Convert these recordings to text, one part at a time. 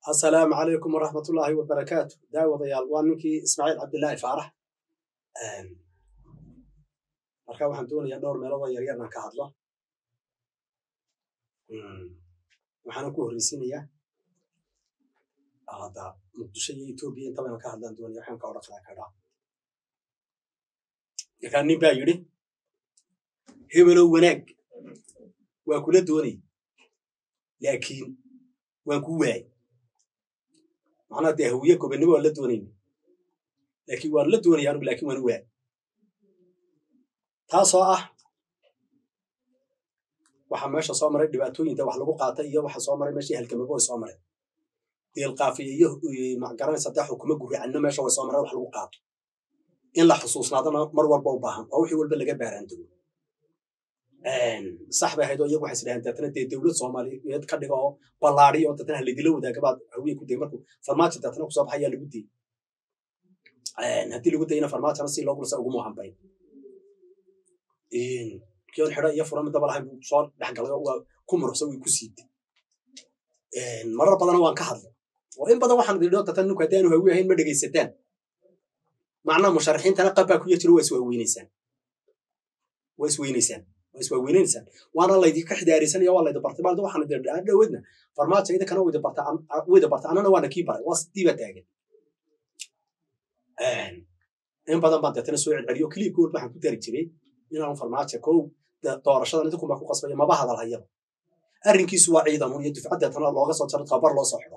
asalaamu calaykum waraxmatullaahi wabarakaatu daawadayaal waa ninkii ismaaciil cabdilaahi faarax marka waxaan doonayaa dhowr meeloodoo yaryar inaan ka hadlo waxaana ku horreysiinayaa hadda muqdisho iyo etoobiya intaba inaan ka hadlaan doonaya waxaan ka odhan karaa kadhaa markaa nin baa yidhi hebelow wanaag waa kula doonay laakiin waan ku waayay macnaha dee hawiye gobonnimo waan la doonayna laakiin waan la doonaya anugu laakiin waan u waayay taasoo ah waxa meesha soo maray dhibaatooyinta wax lagu qaatay iyo waxa soo maray meeshii halgamabo way soo mareen deelqaafiya iyo magaranaysa dee xukumo guricanno meesha way soo mareen wax lagu qaato in la xusuusnaadana mar walba u baahan oo wixii walba laga baaraantago sax bay ahayd oo iyagu waxay isdhahaan deetana dee dowlad soomaaliyeed ka dhiga oo ballaadiya oo deetana haladila wadaaga baad hawiye ku dayay markuu farmaajo deetana kusoo baxayaa lagu dayey haddii lagu dayana farmaajona si loo gulsa uguma hambayn kion xidho iyo fura midaba lahayn buu soo dhexgalay oo waa ku muruxsa way ku siitay marar badana waan ka hadlay oo in badan waxaan idhi deetana ninku haddii aanu hawi ahayn ma dhegaysataan macnaha musharaxiintana qabbaa ku yajiro waa iswaaweynaysaan waa isweynaysaan waa iswaaweynaysaan waana laydinka xidaaraysanaya waa laydi bartay maalda waxaan idin dhaa dhaweedna farmaajo idinkana waydi barta waydi barta anana waana kii baray waa sidiiba taagan in badan baan deetana soo celceliyo kiliibka walba waxaan ku dari jiray inaanu farmaajo kow doorashadan idinku baa ku qasbaya maba hadal hayaba arrinkiisu waa ciidamun iyo dufcad deetana looga soo jaro tababar loo soo xido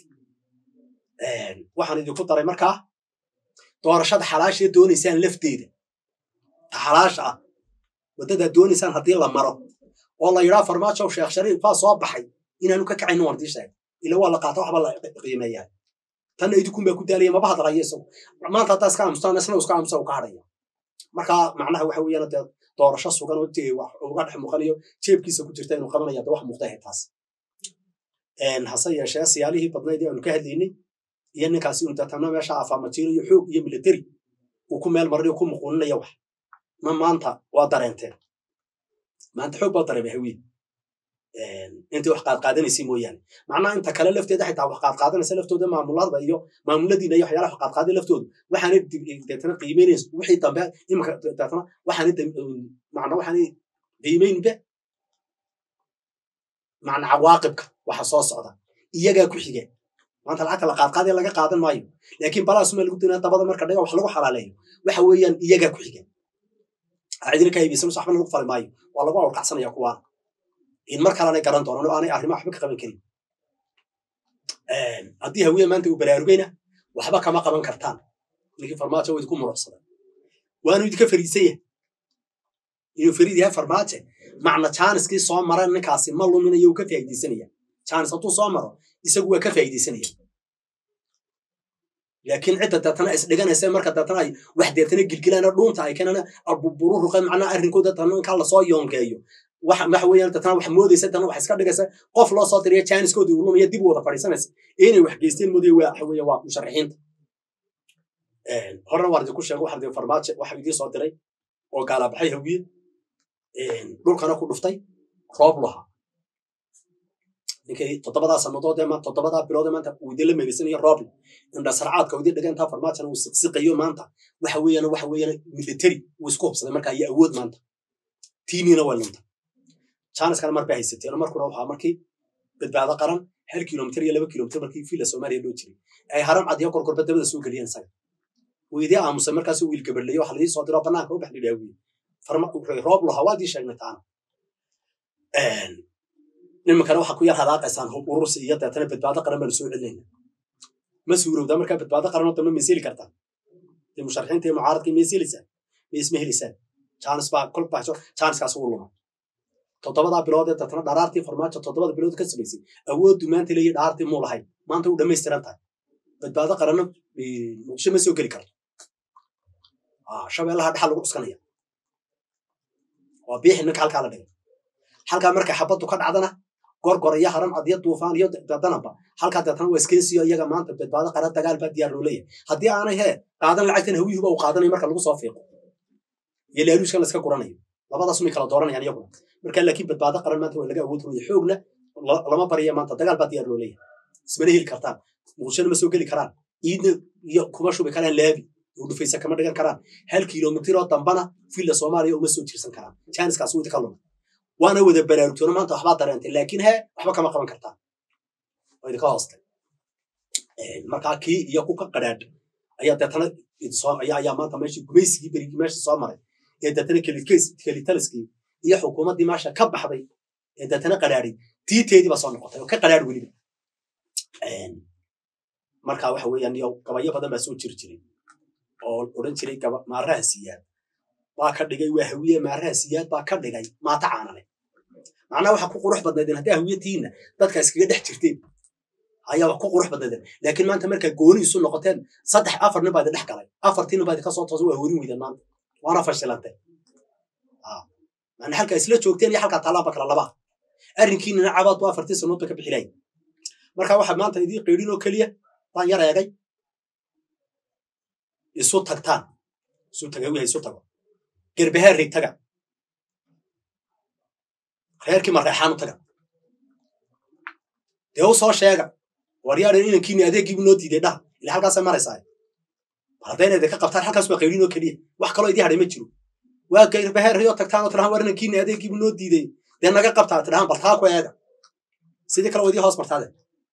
waxaan idinku daray markaa doorashada xalaashee doonaysaan lafteeda ta xalaasha ah waddadaad doonaysaan haddii la maro oo la yidhaa farmaajow sheekh shariif baa soo baxay inaanu ka kacayno waan dii sheegay ila waa la qaata waxba la qiimeeyaa tanna idinkun baa ku daalaya maba hadlaya isagu maanta haddaa iska aamustaan isna iska aamusa u ka hadhaya marka macnaha waxa weeyaan dee doorasho sugan oo dee wax uga dhex muuqanayo jeebkiisa ku jirta inuu qabanaya dee wax muuqda ahay taas hase yeeshee siyaalihii badnayd ee aanu ka hadlaynay iyo ninkaasi un deetana meesha afaamatiiro iyo xoog iyo military uu ku meel marinayo ku muquuninaya wax ma maanta waa dareenteen maanta xoog baa dareemay hawiye intay wax qaadqaadanaysay mooyaane macnaha inta kale lafteeda xitaa wax qaadqaadanaysa laftooda maamulada iyo maamuladiina iyo waxyaalaha wax qaadqaaday laftooda waxaana deetana qiimeynaysa wixii dambe imanka deetana waxaana macna waxaana qiimeynba macna cawaaqibka waxa soo socda iyagaa ku xiga maanta lacagta la qaadqaadaya laga qaadan maayo laakiin balaasuma lagu dinaa dabada marka dhaga wax lagu xalaaleeyo waxa weeyaan iyagaa ku xiga cidina ka haybeysan waxbana lagu fali maayo waa lagu awrkacsanaya kuwaana in mar kalena garan doonaan oo aanay arrimaha waxba ka qaban karin haddii hawiye maanta uu baraarugayna waxba kama qaban kartaan ninkii farmaajo waa idinku muruxsada waanu idinka fariisan yahay inuu fariid yahay farmaajo macna jaaniskii soo mara ninkaasi ma luminayo uu ka faa'iidaysanaya jaanis hadduu soo maro isagu waa ka faa'iidaysanaya laakiin cidda deetana isdhiganaysa marka deetana ay wax deetana gilgilaana dhuunta ay keenana abuburu ruqay macnaha arrinkooda deetana inkaa lasoo yoongeeyo waxa weeyaan deetana wax moodaysa deetana wax iska dhigaysa qof loo soo tiriya jaaniskoodii uu lumaya dib u wada fadhiisanaysa inay wax geysteen moodaya waa waxa weeye waa musharaxiinta horena waan idinku sheego waxaan idin farmaajo waxa idiin soo diray oo gaalabaxay hawiye dhulkana ku dhuftay roob lahaa ninkay toddobadaa sannadood ee maanta toddobadaa bilood ee maanta uu idinla meegaysanayo rooble indha sarcaadka uu idin dhigantaa farmaajana uu siqsiqayo maanta waxa weeyaan waxa weeyaan military uu isku hubsaday markaa iyo awood maanta tiiniina waa lunta jaaniskana mar bay haysateen markuna waxaa markii badbaado qaran hal kilomitir iyo laba kilomitir markii fiila soomaaliya loo jiray ay haram cad iyo gorgorba dabada soo geliyeen isaga uu idii aamusay markaasuu wiil gabarleeyo waxa ladii soo diro banaanka u bax lidhaawiye roob lahaa waa dii sheegnay taana nimankana waxaa ku yar hadaaqaysaan hub urursi iyo deetana badbaado qaran baanu soo celinayna ma suurowdaa markaa badbaado qaranoo dambe mayseli kartaa dee musharaxiinta iyo mucaaradkii mayselisaan ma isma helisaan jaanis baa kol baxso jaaniskaas uu luma toddobadaa bilood ee deetana dharaartii farmaajo toddobada bilood ka samaysay awooddu maanta leeyi dharaartii muu lahayn maanta u dhammaystiran tahay badbaado qaranna muqdisho ma soo geli karto shabeellaha dhexal lagu cuskanaya waa biixi ninka halkaa la dhigay halkaa markay xabaddu ka dhacdana gorgor iyo haram cad iyo duufaan iyo dadanaba halkaa deetana waa iskeensiyo iyaga maanta badbaado qaran dagaal baa diyaar loo leeyahay haddii aanay hee qaadan lacagtan hawiyuhuba uu qaadanayo marka lagu soo fiiqo iyo laaluuskan la iska guranayo labadaas may kala dooranayaan iyaguna marka laakiin badbaado qaran maanta waa laga awood runaya xoogna lama barya maanta dagaal baa diyaar loo leeyahay ismana heli kartaan muqdishona ma soo geli karaan iidna iyo kuma shubi karaan laabi oo dhufaysa kama dhigan karaan hal kilomitiroo dambana villa soomaaliya uma soo jirsan karaan janiskaas wita ka luma waana wada baraarugtoona maanta waxbaa dareentay laakiin he waxba kama qaban kartaan waa idinka hoostay markaa kii iyo ku ka qadhaadh ayaa deetana ayaa maanta meeshii gumaysigii berigii meesha soo maray ee deetana kelitaliskii iyo xukuumaddii meesha ka baxday ee deetana qadhaadhay tiiteedii baa soo noqotay oo ka qadhaadh weliba marka waxa weeyaan iyo gabayo badan baa soo jiri jiray oo odhan jiray maaraha siyaad baa ka dhigay waa hawiye maaraha siyaad baa ka dhigay maata caanale macnaha waxa ku qurux badnaydeen haddii hawiyatiinna dadka iskaga dhex jirteen ayaa wax ku qurux badnaydeen laakiin maanta markaa gooni isu noqoteen saddex afar nin baa idin dhex galay afartiina baa idinka soo toosa waa horin weydeen maanta waana fashilantay macna halkaa isla joogteen iyo halkaa taalaanba kala labaa arrinkiinina cabaad bu afartii sanood ba ka bixilay marka waxaa maanta idiin qeydhin oo keliya baan yar eegay isu tagtaan isu taga wiha isu tago gerbeheer rig taga reerkii mareexaan u taga dee u soo sheega waryaadan inankiini adeegiibu noo diiday dhaha ila halkaasay maraysaa bal haddayna idinka qabtaan halkaas waa qeydhin oo keliya wax kaloo idii hadhay ma jiro waa gerbeheer riyoo tagtaan oo tidhahan war inankiini adeegiibu noo diiday dee naga qabtaa tidhahan bal taa ku eega sidii kale waa idii hoos martaade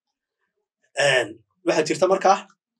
waxaa jirta markaa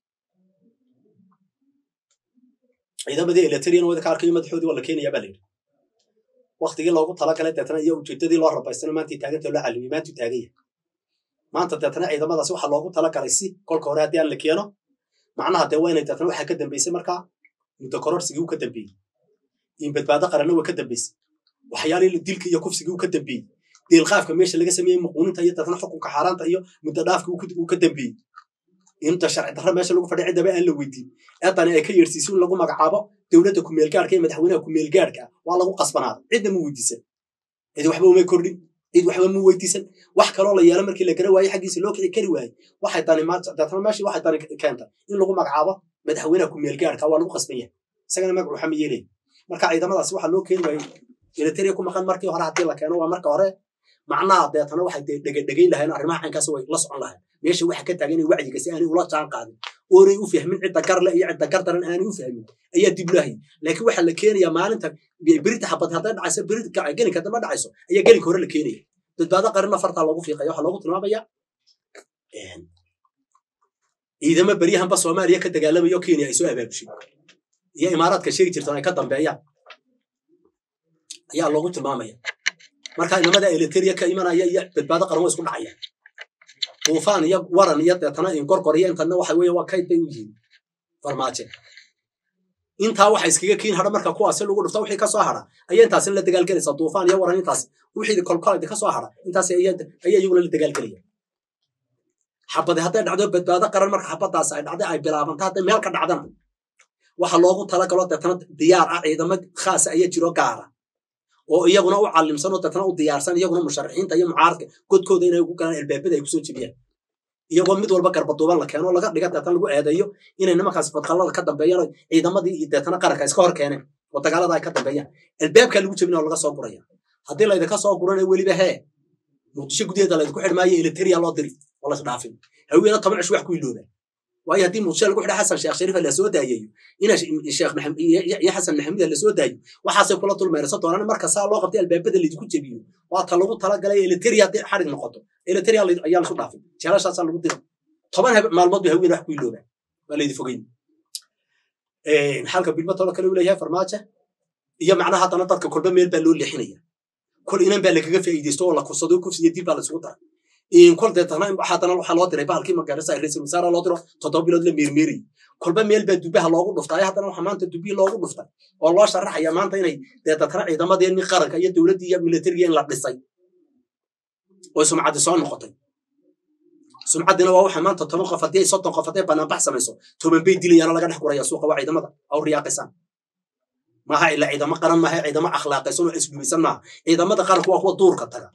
ciidamadii eletrian wada ka arkayo madaxoodii waa la keenaya baa layidhi waktigii loogu talagalay deetana iyo ujeedadii loo rabaystana maantii taaganta loo calimiyay maantuu taaganya maanta deetana ciidamadaasi waxaa loogu talagalay si kolka hore haddii aan la keeno macnaha dee waa inay deetana waxaa ka dambeysay markaa muddo kororsigii uu ka dambeeyey in badbaado qaranna waa ka dambeysay waxyaalihii dilka iyo kufsigii uu ka dambeeyey deelqaafka meesha laga sameeyey muquuninta iyo deetana xukunka xaaraanta iyo muddo dhaafka uu ka dambeeyey inta sharci darra meesha lagu fadhiya ciddaba aan la weydiin eedani ay ka yeersiiso in lagu magacaabo dowladda kumeelgaarhka iyo madaxweynaha kumeelgaarhka waa lagu qasbanaaday cidna ma weydiisan cid waxba umay kordhin cid waxba ma weydiisan wax kaloo la yeelo markii la gara waayey xaggiisa loo kici kari waayey waxay dani deetana meeshii waxay dani keenta in lagu magacaabo madaxweynaha kumeelgaarhka waa lagu qasban yahay isagana magac waxama yeelaya marka ciidamadaasi waxaa loo keeni waayey militariya ku maqan markii hore haddii la keeno waa marka hore macnaha deetana waxay dhegedhegayn lahayn arrimaha caynkaas way la socon lahayn meesha waxa ka taagan wacyiga si aanay ula jaan qaadin oonay u fahmin cidda garle iyo cidda gar daran aanay u fahmin ayaa dib lahay laakiin waxaa la keenayaa maalinta berita xabad hadday dhacayso berita gelinka dama dhacayso ayaa gelinka hore la keenaya badbaado qarinna fartaa loogu fiiqaya waxaa loogu tilmaamaya ciidamo beryahanba soomaaliya ka dagaalamayo kenya ay soo abaabushay iyo imaaraadka sheegi jirtan ay ka dambeeyaan ayaa loogu tilmaamaya marka inamada eliteria ka imanaya iyo badbaado qaran way isku dhacayaan duufaan iyo waran iyo deetana ingorgor iyo intana waxa weeye waa kayd bay u yihiin farmaajo intaa waxa iskaga kiin hadha marka kuwaasi lagu dhufta wixii kasoo hadha ayaa intaasina la dagaalgelaysa duufaan iyo waran intaas wixii kolkoladi kasoo hadha intaas ayaa iyaguna la dagaalgelaya xabadi hadday dhacdo badbaado qaran marka xabadaas ay dhacday ay bilaabanta hadday meel ka dhacdana waxa loogu talagalo deetana diyaar ah ciidamo khaasa ayaa jiro gaara oo iyaguna u calimsan oo deetana u diyaarsan iyaguna musharaxiinta iyo mucaaradka godkooda inay ugu galaan albaabada ay kusoo jebiyaan iyagoo mid walba garbaduuban la keeno laga dhiga deetana lagu eedeeyo inay nimankaas fadqallada ka dambeeyaan ciidamadii iyo deetana qaranka iska hor keeneen oo dagaalada ay ka dambeeyaan albaabkaa lagu jebina oo laga soo guraya haddii laydinka soo gurana weliba hee muqdisho gudaheeda laydinku xidhmaayo eliteria loo diri oo las dhaafin haweena toban cish wax ku ilooba waayo haddii muqdisho lagu xidha xasan sheekh shariifa la soo daayayo ina sheekh iyo xasan maxamuud la soo daayo waxaasay kula dulmeeraysan doonaan marka saa loo qabtay albaabada laydinku jebiyo waa ta lagu talagalay eliteria haddii xarig noqoto eliteria ayaa lasu dhaafin jeelashaasaa lagu dira toban maalmood bay haween wax ku ilooba waa laydi fogeyn halka bilmatooda kale uu leeyahay farmaajo iyo macnaha haddana dadka kolba meel baa loo leexinaya kol inan baa lagaga faa'iidaysto oo la kursado kufsi iyo dil baa laisugu daray kol deetana haddana waxaa loo diray bahalkii magarasa raiisul wasaare loo diro toddoba bilood la meermeerayay kolba meel baa dubaha loogu dhuftay haddana waxaa maanta dubihii loogu dhuftay oo loo sharaxaya maanta inay deetatana ciidamadeenni qaranka iyo dowladdii iyo militariga in la dhisay oo sumcaddi soo noqotay sumcaddina waa waxa maanta toban qof haddii ay soddon qof hadday banaanbax samayso toban bay dilayaana laga dhex guraya suuqa waa ciidamada aw riyaaqisaan maaha ila ciidamo qaran maaha ciidamo akhlaaqaysan oo isgubaysan maaha ciidamada qaranku waa kuwa duurka taga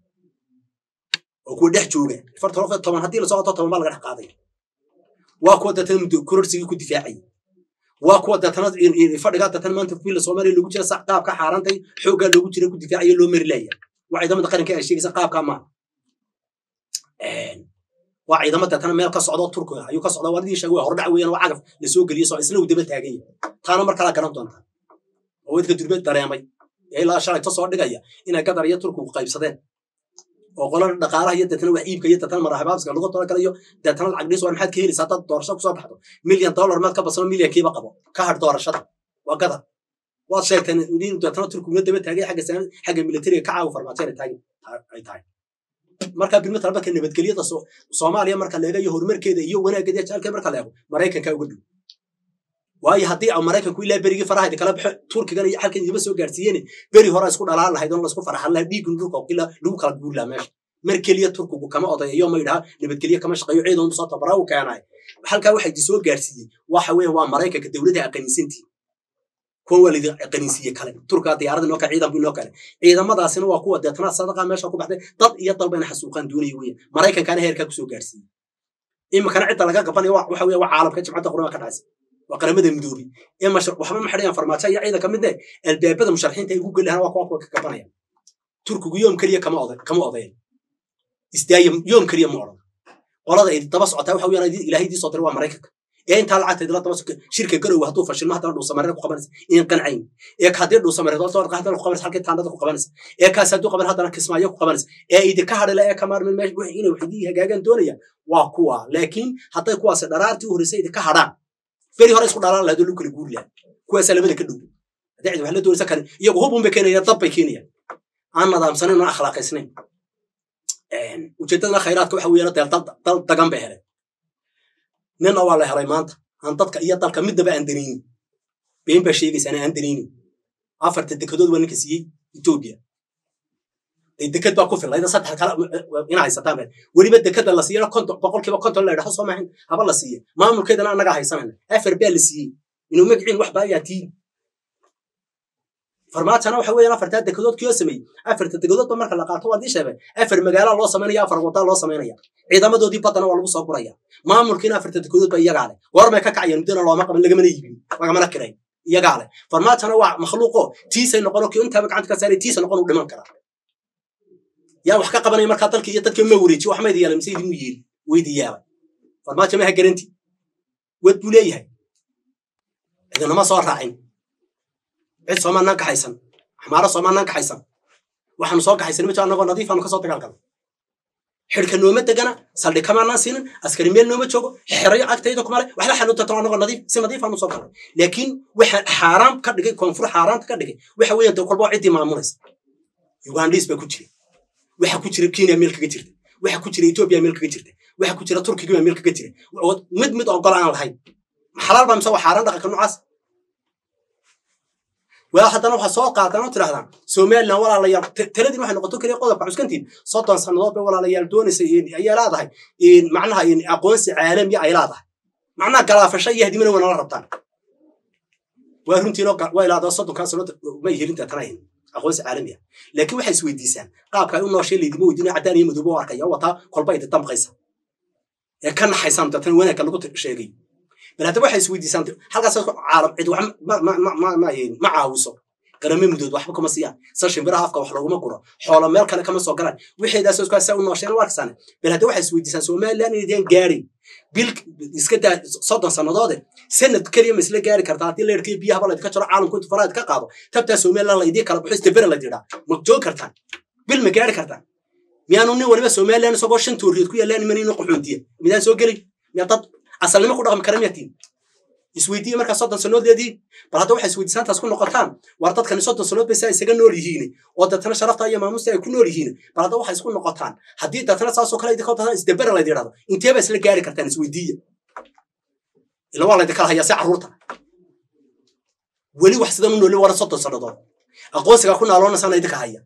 oo kuwa dhex jooga fartan toban haddii lasoo wato toban baa laga dhex qaaday waa kuwa deetana muddo kororsigii ku difaacaya waa kuwa deetana fadhigaa deetana maanta fiila soomaaliya loogu jira sax qaabka xaarantay xooggaa loogu jira ku difaacaya loo mari laaya waa ciidamada qaranka ay sheegaysa qaabkaa maaha waa ciidamo deetana meel ka socdo turkiga ayuu ka socda waradii sheegay waa hordhac weeyaan waa cagaf lasoo geliyey soo isla uu daba taagan yahay taana mar kala garan doontaa oo wadka durbeed dareemay ee ilaa shalayto soo dhigaya inay gadar iyo turkigu qaybsadeen oo qolada dhaqaalaha iyo deetana wax iibka iyo deetana marahabaabska lagu talagala iyo deetana lacag dhiis waa maxaad ka helaysaa dad doorasho kusoo baxdo milyan dollar maad ka basano milyankiiba qabo ka hadh doorashada waa gadar waad sheegteen in deetana turkiguna daba taagay xagga xagga militariga ka caawi farmaateena taagin ay tahay marka bilmata marka nabadgelyada soomaaliya marka la eegayo horumarkeeda iyo wanaaggeeda jecalkeeda marka la eego maraykanka uga dhow waayo haddii maraykanku ilaa berigii faraha kala baxo turkigan iyo xalkan idiba soo gaarsiiyeen beri hore isku dhalaan lahayd oo laisku faraxan lahaa dhiigun dhulka qila lagu kala guuri lahaa meesha mar keliya turkigu kama odayayo ma yidhaha nabadgelye kama shaqeeyo ciidan soo tabaraa u keenay halkaa waxa idi soo gaarsiiyey waxa weeye waa maraykanka dowladda aqaniisantii kuwan waa laidin aqaniisiye kale turkaa diyaarada inoo kale ciidan bu inoo kale ciidamadaasina waa kuwa deetana sadaqa meesha ku baxday dad iyo dalba ina xasuuqaan doonaya weya maraykankaana heerkaa kusoo gaarsiiyey iminkana cidda laga qabanayo waxa weeye waa caalamka jimcadda qurama ka dhacaysa waa qaramada midoobay ee waxba ma xidhayaan farmaajo iyo ciidan ka mid eh albaabada musharaxiinta ay ugu geli lahaan waa kuwa kuwa ka gabanaya turkigu yoom keliya kama oday kama odayan isdaaya yoom keliya ma odhan qolada ay daba socotaa waxa weeyaan ilaahay dii soo diray waa maraykanka ee intaa lacagta idila daba shirka garowe hadduu fashilmo haddana dhuusamareer ku qabanaysa in qancayn ee ka haddii dhuusamareer doorta warqa haddana ku qabanaysa halkii taandada ku qabanaysa ee kaas hadduu qaban haddana kismaayo ku qabanaysa ee idinka hadhila ee ka maarmin meesha wixii inay waxdii hagaagan doonaya waa kuwa laakiin hadday kuwaasi dharaartii u horreysay idinka hadhaan beri hore isku dhalaan lahayd oo lagu kala guuri lahaa kuwaasaa labada ka dhow haddii cid wax la doonaysa kale iyagu hubun bay keenayaan dab bay keenayaan aan nadaamsanayn oo akhlaaqaysnayn ujeeddadana khayraadka waxa weeyaan deel dal dagan bay heleen ninna waa la helay maanta aan dadka iyo dalka midnaba aan danaynin been baa sheegaysaana aan danaynin afarta dekedood waa ninka siiyey etoobiya dee deked baa ku filayda saddex kale ina haysataan been weliba dekeda la siiyana konton boqolkiiba konton la idhaho soo maahin haba la siiye maamulkeedana annagaa haysanayna afar baa la siiyey inuu magiciin wax baayaa tiin farmaajana waxa weeyaan afartaa dekedood kiyoo sameeyey afarta dekedoodba marka la qaato waa dii sheegay afar magaalaa loo samaynaya afar wadaa loo samaynaya ciidamadoodii baddana waa lagu soo guraya maamulkiina afarta dekedood ba iyagaa leh goormay ka kacayeen muddana looma qaban lagamana iibin lagamana kiray iyagaa leh farmaajana waa makhluuqo tiisay noqono kii intaaba gacanta ka saaray tiisa noqon u dhiman karaa yaa wax ka qabanaya markaa dalkii iyo dadkii ma wareejiyo wax maydi yeelay mise idimu yeeli weydi yaabay farmaajo maha garanti wad buu leeyahay cidinama soo raacin cid soomaanaan kaxaysan xamaaro soomaanaan kaxaysan waxaanu soo kaxaysan majo annagoo nadiifaanu kasoo dagaalgalno xidhka nooma degana saldhi kamaanaan siinin askari meel nooma joogo xerayo agtayda kumale waxla xanuuntato annagoo nadiif si nadiifaanu soo galnay laakiin waxa xaaraam ka dhigay koonfur xaaraamta ka dhigay waxa weeyaan dee kolba ciddii maamulaysa ugandhiis baa ku jira waxa ku jira kenya meel kaga jirta waxa ku jira etoobiya meel kaga jirta waxa ku jira turkiga meel kaga jira mid mid ogol aan lahayn xalaal baa mise waa xaaraan dhaqanka noocaas waa haddana waxaa soo qaataan oo tidhahdaan somaliland walaalayaal taladin waxay noqoto keliya qodobka cuskantiin soddon sannadood bay walaalayaal doonaysa ayay leedahay macnaha aqoonsi caalamiya ay leedahay macnaha galaafasho iyo hadimana waa nala rabtaan waa runtiinoo waa ilaada soddonkaa sannadood may helin deetanayn aqoonsi caalamiya laakiin waxay isweydiisaan qaabka ay u nooshay laydima weydiina caddaan iyo madoobo arkaya wataa kolba idi damqaysa ee ka naxaysaan deetana wanaagka lagu sheegay bal hadda waxay isweydiisaan halkaas caalam cid wax ma caawiso qarame mudood waxba kuma siiyaan sa shimbiraha afka wax looguma guro xoolo meel kale kama soo galaan wixeedaas iskaasa u noosheen u arkasaan bal hadda waxay isweydiisaan somaliland inaydan gaarin bil iska daa soddon sannadoode sanad keliya ma isla gaari kartaa haddii leerkii biyahaba laydinka jaro caalamku intu faraha ka qaado tabtaa somaliland laydii kala baxo istabera la yidhaa ma joog kartaan bil ma gaari kartaan miyaanu nin waliba somaliland isagoo shan tooriyood ku yaallaan imanayno qaxoontiya midaan soo gelin miyaa dad asalnimo ku dhaqmi kara miyatiin isweydiiye markaa soddon sannoodleedii bal hadda waxay isweydiisaantaas ku noqotaan war dadkani soddon sannood bay saa isaga nool yihiin oo dadtana sharafta iyo maamuusta ay ku nool yihiin bal hadda waxay isku noqotaan haddii dadtana saasoo kale idinka dadtana isdabera layd yidhahdo intee baa isla gaari kartaan isweydiiya ila waa laydin kala hayaa si carruurta weli wax sidan u nooli wara soddon sannadood aqoonsigaa ku naaloonaysaana idinka haya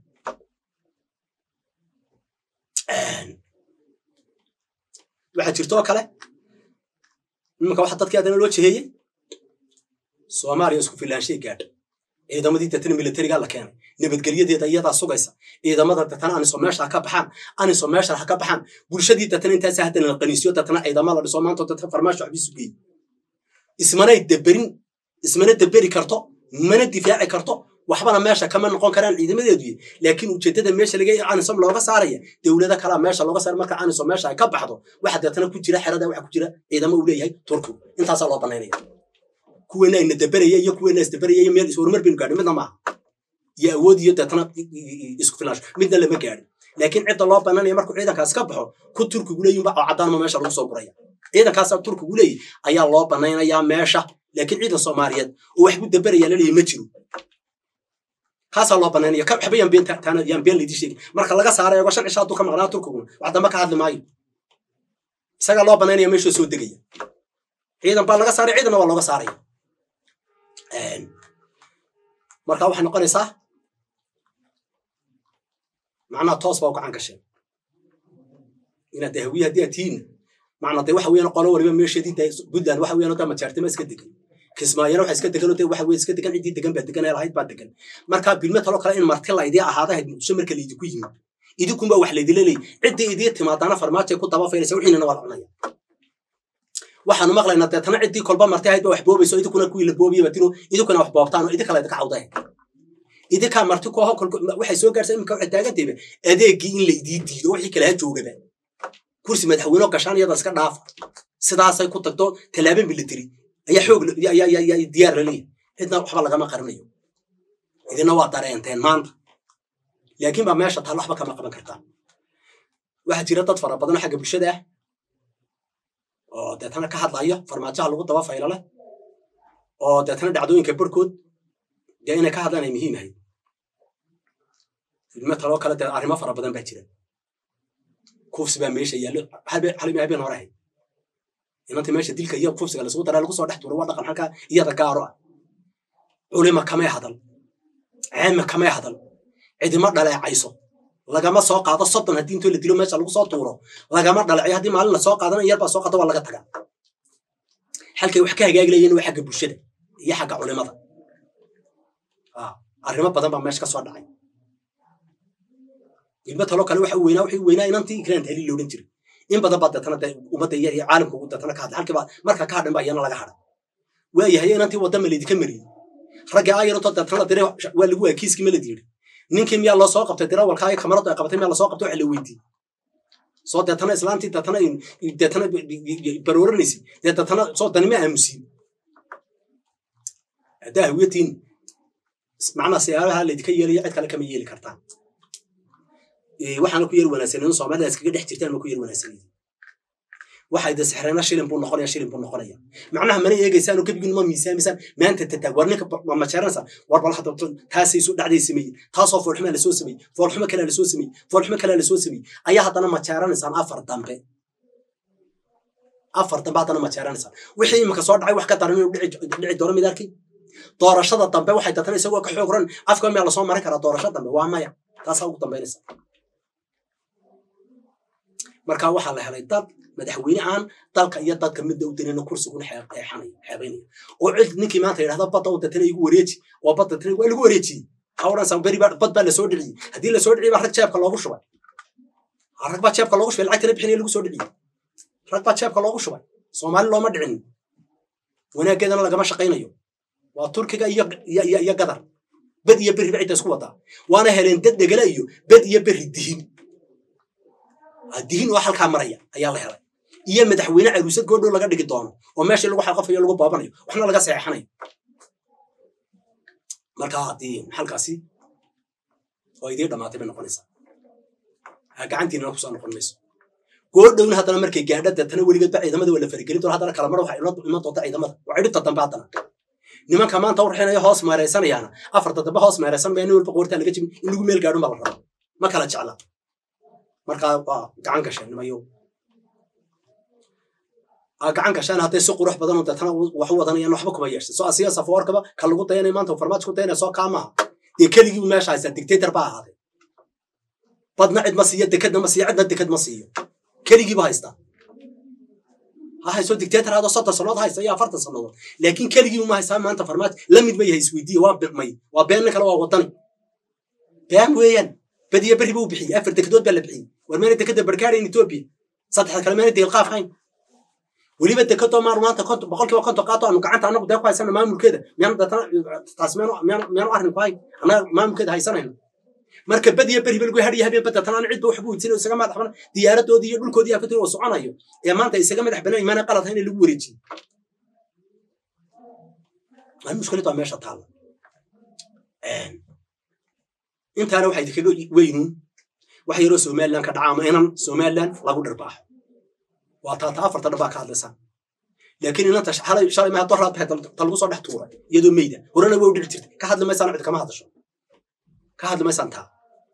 waxaa jirtoo kale iminka waxa dadkii haddana loo jeheeyey soomaaliya isku filaanshay gaadha ciidamadii datana militariga la keenay nabadgelyadeeda iyadaa sugaysa ciidamada datana aniso meesha ha ka baxaan aniso meesha ha ka baxaan bulshadii datana intaasa haddana la qaniisiyo datana ciidama la dhiso maanta dadka farmaasho waxbiisu geey ismanay daberin ismana daberi karto mana difaaci karto waxbana meesha kama noqon karaan ciidamadeedu laakiin ujeedada meesha laga anisom looga saaraya dowlado kalaa meesha looga saara marka anisom meesha ay ka baxdo waxa deetana ku jira xerada waxa ku jira ciidamo uu leeyahay turkigu intaasaa loo banaynaya kuweena ayna dabaraya iyo kuweena isdabaraya iyo meel ishorumar baynu gaadhin midna maaha iyo awood iyo deetana isku filaansho midna lama gaadhin laakiin cidda loo bananaya markuu ciidankaas ka baxo ku turkigu leeyihin ba oo caddaanma meesha lagu soo guraya ciidankaasa turkigu leeyahy ayaa loo banaynayaa meesha laakiin ciidan soomaaliyeed oo waxbu dabaraya laleeyahy ma jiro kaasaa loo banaynaya waxba yaan been taana yaan been laydii sheegi marka laga saara eego shan cisha hadduu ka maqnaa turkiguna wax dambe ka hadli maayo isagaa loo banaynaya meeshuu soo degaya ciidan baa laga saaray ciidanna waa looga saaraya marka waxay noqonaysaa macnaha toos baa u gacan gasheen inaad de hawiye haddii aad tihiinna macna de waxa weeyaan qolo waliba meesheedii de puntland waxa weeyaan oo da majaartima iska degan kismaayana waxa iska degan oo de waxa weye iska degan ciddii degan baa degan ee lahayd baa degan marka bilme taloo kale in marti laydii ahaadahayd muqdisho marka laydinku yimid idinkunba wax laydila leeyay ciddii idii timaadaana farmaajo ay ku daba faynaysa wixiinana waa la cunaya waxaanu maqlaynaa deetana ciddii kolba marti ahayd ba wax boobayso idinkuna kuwii la boobiyay batino idinkuna wax boobtaan oo idinka laydinka cawdahe idinkaa marti ku aho waxay soo gaarsa iminka waxay taagantayba adeegii in laydii diido wixii kale ha joogaba kursi madaxweyne oo gashaan iyada iska dhaafa sidaasay ku tagto tallaabo military ayaa xoog diyaar la leeyahay cidna waxba lagama qarinayo idina waa dareenteen maanta laakiin baa meesha taal waxba kama qaban kartaa waxaa jira dad fara badan oo xagga bulshada ah oo deetana ka hadlaya farmaajaha lagu daba faylo leh oo deetana dhacdooyinka barhkood dee inay ka hadlaan ay muhiim ahayd ilmo taloo kale dee arrimo fara badan baa jira kufsi baa meesha yaallo halimi habeen hore ahayd inantii meesha dilka iyo kufsiga lasugu daraa lagu soo dhex tuuro waa dhaqan halkaa iyada gaaro ah culima kamay hadal ceema kamay hadal cidima dhaleecayso lagama soo qaado soddon haddii intoo la dilo meesha lagu soo tuuro lagama dhaleecayo haddii maalin la soo qaadana yarbaa soo qaada waa laga tagaa halkay wax ka hagaagi layeen waa xagga bulshada iyo xagga culimada arrimo badan baa meesha ka soo dhacay ilmo taloo kale waxa weynaa wixii weynaa inantii ikraan tahliil loodhan jiray in badan baa deetana dee ummadda iyo iyo caalamka ugu deetana ka hadlay halkiiba marka ka hadhan baa iyana laga hadhay waayahay inantii wadda maleydika mariyey raggii ayarantoo deetana la diray waa lagu waa kiiskii ma la diiri ninkii miyaa loo soo qabtay dirawalka ay kamaradu ay qabatay miyaa lasoo qabtay waxa la weydiiyey soo deetana islaantii deetana deetana barooranaysa dee deetana soo danima aamusiin haddaa hawiyatiin macnaa siyaaraha laydinka yeelayo cid kale kama yeeli kartaan waxaana ku yar wanaagsaneyn soomaalida iskaga dhex jirtaan ma ku yar wanaagsaneyn waxay de sixreena shilin buu noqonaya shilin buu noqonaya macnaha mana eegaysaan oo gebigiin ma miisaamisaan maanta tataag war ninka ma majeeranaysaa war bal hadda taasay soo dhacday sameeyey taasoo foolxumaa lasoo sameeyey foolxumo kalea lasoo sameeyey foolxumo kalea lasoo sameeyey ayaa haddana majeeranaysaan afar dambe afar dambe haddana majeeranaysaan wixii imika soo dhacay wax ka daran inuu dhici doono mid arkay doorashada dambe waxay dadana isagoo ka xoog ran afka miyaa lasoo marin karaa doorasho dambe waa maya taasaa ugu dambaynaysa marka waxaa la helay dad madaxweyne aan dalka iyo dadka midda u danayna kursiguna xeexanaya xeebaynaya oo cid ninkii maanta yidhahda badda u datana igu wareeji oo badda tana waa lagu wareejiyey hawransan beri baa bad baa lasoo dhiciyey haddii lasoo dhiciyey baa rag jeebka loogu shubay rag baa jeebka loogu shubay lacagtana bixinaya lagu soo dhiciyey rag baa jeebka loogu shubay soomaali looma dhicin wanaaggeedana lagama shaqaynayo waa turkiga iyo iyo gadar bed iyo berri ba cidda isku wadaa waana heleen dad dhegala iyo bed iyo berri dihin dihin oo halkaa maraya ayaa la helay iyo madaxweyne caruusad goodhow laga dhigi doono oo meeshii lagu xaqafayo lagu boobanayo waxna laga seexanayo marka haddii halkaasi oo idiin dhamaatay bay noqonaysaa gacantiinana kusoo noqon mayso goodhowna haddana markay gaadha deetana weligeed ba ciidamada waa la faragelin doona haddana kalamar waxa iman doonta ciidamada waa cidhibta dambe haddana nimanka maanta urxinaya hoos meeraysanayaana afarta dambe hoos meeraysan maya nin walba qoortaa laga jibin in lagu meel gaadhun baa la rabaa ma kala jecla markaa waa gacan gasheen nimayo gacan gasheen hadday si qurux badan oo deetana wax u wadanayaan waxba kuma yeeshay soo asiya safoorkaba ka lagu dayanay maanta farmaajo ku dayanaya soo kaamaha dee keligii meesha haysta dictator baa ahaaday badna cid ma siiyo dekadna ma siiyo cidna dekad ma siiyo keligiiba haysta ha hayso dictator hado soddon sannadood haysta iyo afartan sannadood laakiin keligii uma haystaa maanta farmaajo la mid ma yahay isweydiiye waa may waa been nin kale waa wadani been weeyaan badiya berri buu bixiyey afar dekedood baa la bixiyey war meena dekeda barkaarayn etoobiya saddexda kale meena deelqaaf hayn weliba dekadoo maar maanta boqolkiiba konton qaato aanu gacanta anagu dee ku haysana maamulkeeda miyaan taas miyaanu arrin ku hayn annaga maamulkeeda haysanayno marka badiya beri balgu hadhiya habeen badda tan aan cidba waxbu weydiin isaga madax banan diyaaradoodii iyo dhulkoodii aa ka tiri oo soconayo ee maanta isaga madax banan imaana qalad in lagu wareejiyo waa mushkilad waa meesha taalla intaana waxay idinkaga weynuun wax yaroo somaliland ka dhaca ama inan somaliland lagu dhirbaaxo waa taata afarta dhabaa ka hadlaysaa laakiin inanta shalay maha doraad bahay ta lagu soo dhex tuuray iyadoo meyda horena way u dhiri jirtay ka hadli maysaan cid kama hadasho ka hadli maysaan taa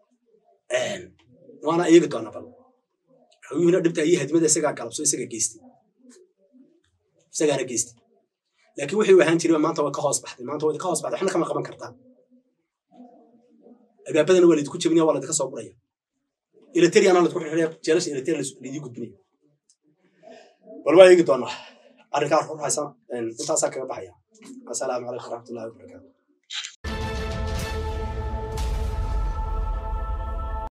waana eegi doona bal xogihina dhibta iyo hadimada isagaa galabso isaga geystay isagaana geystay laakiin wixii u ahaan jiray maanta way ka hoos baxday maanta way ka hoos baxday waxna kama qaban kartaa albaabadana waa laydinku jebinaya waa laydinka soo guraya ilateriana laydku xirxiraya jeelasha ilateria laydii gudbinaya bal waa eegi doonaa arrinkaa ruuxaysa intaasaa kaga baxaya asalaamu calaykum waraxmatullahi wabarakaatu